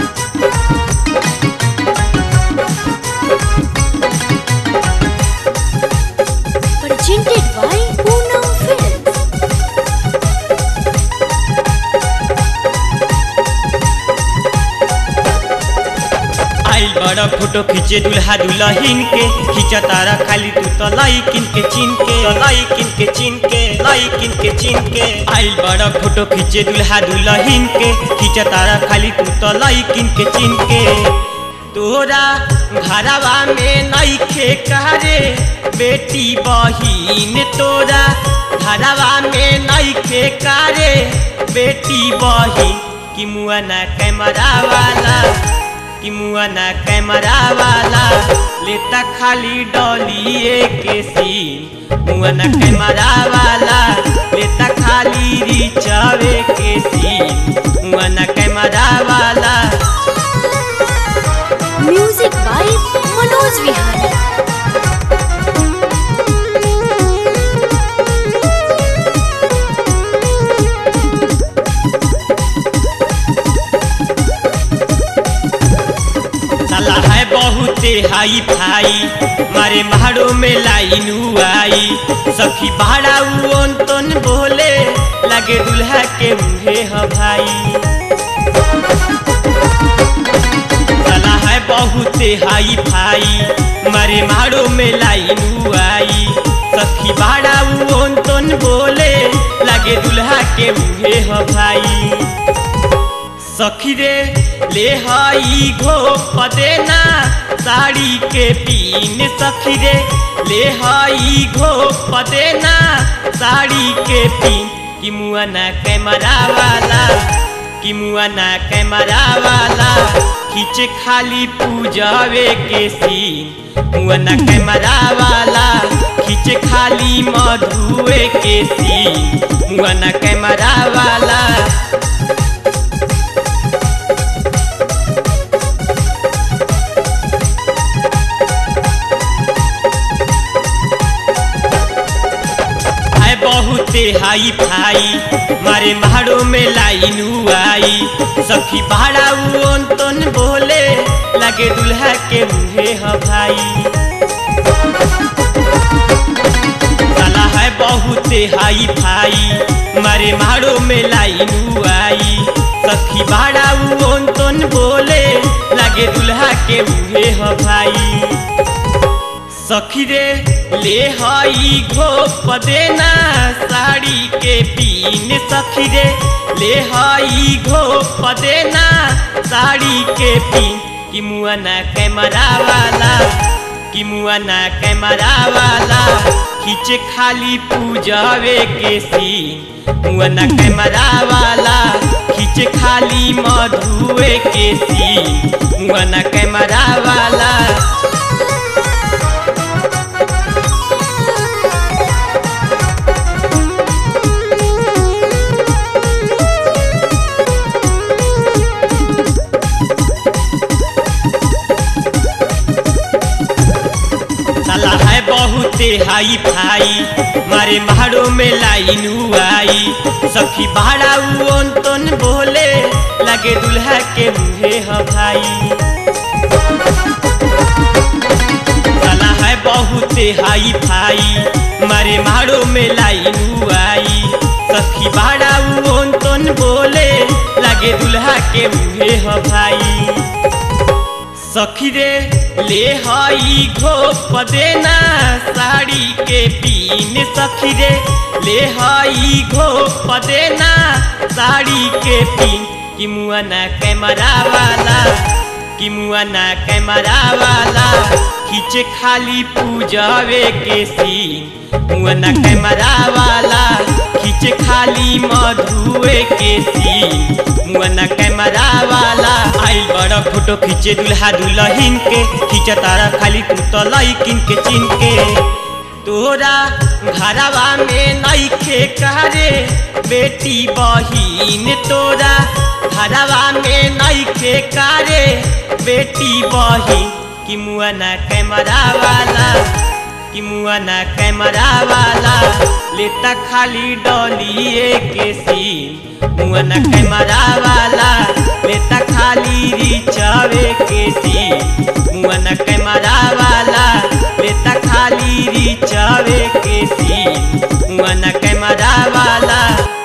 Presented by Poonam Films. आइल बड़ा photo खींचे दुल्हा दुल्हन के खींचा तारा खाली तू तो लाइकिन के चिन के लाइकिन के चिन के लाइकिन के चिन के आइल बड़ा फोटो खींचे दुल्हा दुल्हन के खींचा तारा खाली तू तो लाइकिन के चिन के तोरा घरवा में नइखे करे बेटी बहिन तोरा घरवा में नइखे करे बेटी बहिन कि मुआना कैमरा वाला कि मुआना कैमरा वाला लेता खाली डॉलिए के सीन मुआना कैमरा वाला लेता खाली रिचावे के सीन मुआना कैमरा वाला Music by Manoj Vihari. साला है बहुते हाई फाई मारे महाड़ो में लाइन आई सखी भाड़ा उन तन बोले लगे दुल्हा के मुहे ह भाई साला है बहुते हाई फाई मारे महाड़ो में लाइन आई सखी भाड़ा उन तन बोले लगे दुल्हा के मुहे ह भाई सखी रे ले हई घो पदेना साड़ी के पीन सखी रे ले हई घो पदेना साड़ी के पीन कि मुआना कैमरा वाला कि मुआना कैमरा वाला खींचे खाली पूजावे के सीन मुआना कैमरा वाला खींचे खाली मधुए के सीन मुआना कैमरा वाला है बहुते हाई फाई मारे महाड़ो में लाइन आई सखी भाड़ा उन तन बोले लगे दुल्हा के मुहे ह भाई साला है बहुते हाई फाई मारे महाड़ो में लाइन आई सखी भाड़ा उन तन बोले लगे दुल्हा के मुहे ह भाई सखी रे ले हई घो पदेना साड़ी के पीन सखी रे ले हई घो पदेना साड़ी के पीन कि मुआना कैमरा वाला कि मुआना कैमरा वाला खींचे खाली पूजावे के सीन मुआना कैमरा वाला खींचे खाली मधुए के सीन मुआना कैमरा वाला साला है बहुते हाई फाई मारे महाड़ो में लाइन आई सखी भाड़ा उन तन बोले लगे दुल्हा के मुहे ह भाई साला है बहुते हाई फाई मारे महाड़ो में लाइन आई सखी भाड़ा उन तन बोले लगे दुल्हा के मुहे ह भाई सखी रे ले हई घो पदेना साड़ी के पीन सखी रे ले हई घो पदेना साड़ी के पीन कि मुआना कैमरा वाला कि मुआना कैमरा वाला खींचे खाली पूजावे के सीन मुआना कैमरा वाला खींचे खाली मधुए के सीन मुआना कैमरा वाला आइल बड़ा फोटो खींचे दुल्हा दुल्हन के खींचा तारा खाली तू तो लाइकिन के चिन के तोरा घरवा में नइखे करे बेटी बहिन तोरा घरवा में नइखे करे बेटी बहिन कि मुआना कैमरा वाला कि मुआना कैमरा वाला लेता खाली डॉलिए के सीन मुआना कैमरा वाला लेता खाली रिचावे के सी मुआना कैमरा वाला लेता खाली रिचावे के सी मुआना कैमरा वाला